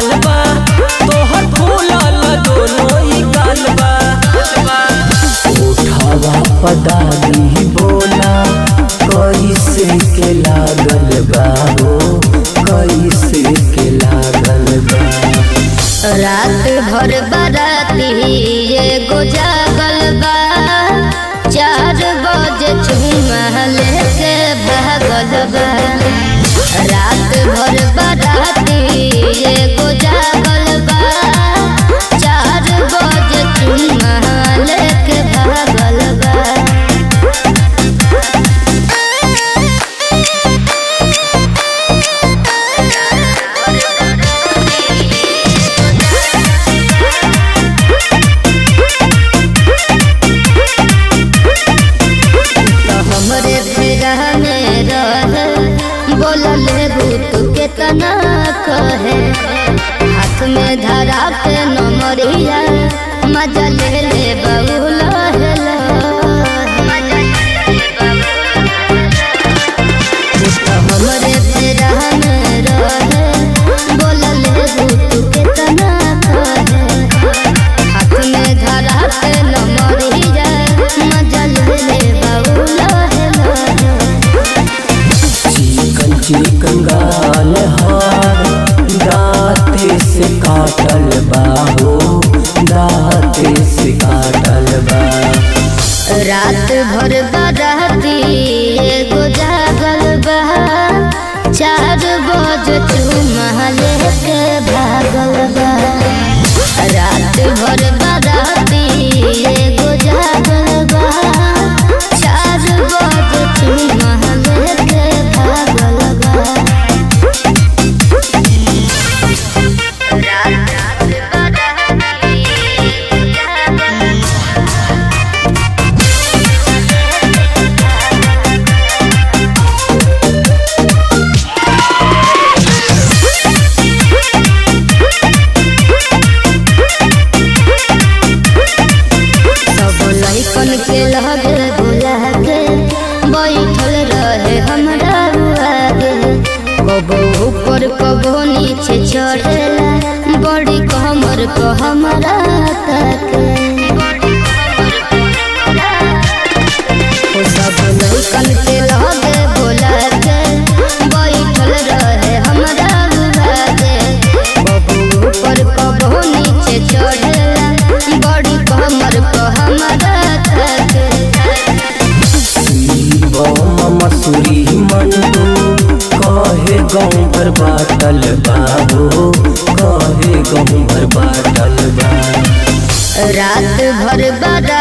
बवाल बा तोहर फूलल दोनों ही गाल बा उठावा पदारी बोला कैसे के लागल बा हो कैसे के लागल बा रात भर बाराती एगो जागल बा चार बजे चुमा लेके भागल बा रात भर बाराती एगो जागल बा चार बजे चुमा लेके भागल बा तो हमरे फेरा में रहे बोलल भूत के तना कहे हाथ में धरा के नमरिया मजा ले ले बबुल तो हमरे फेरा में रहे बोलल भूत के तना कहे हाथ में धरा के नमरिया मजा ले ले बबुल चिकन चिकन गाल हार दाते से काटल बा हो दाते से काटल बा रात भर बाराती एगो जागल बा चार बज चुमा लेके भागल बा रात भर बाराती एगो जागल बा चार बज चुमा लेके भागल बा रात बाराती सब लइकन के लगे बुला के बैठल रहे हमरा आगे कबो ऊपर कबो नीचे चढ़ेला बड़ी कमर को हमरा ताके ओ सब लइकन के लगे बुला के बैठल रहे हमरा आगे कबो ऊपर कबो नीचे चढ़ेला बड़ी कमर को हमरा ताके शिवम मसूरी मंडू कहे गाँव भर बाटल बा हो कहे गाँव भर बाटल बा रात भर बारा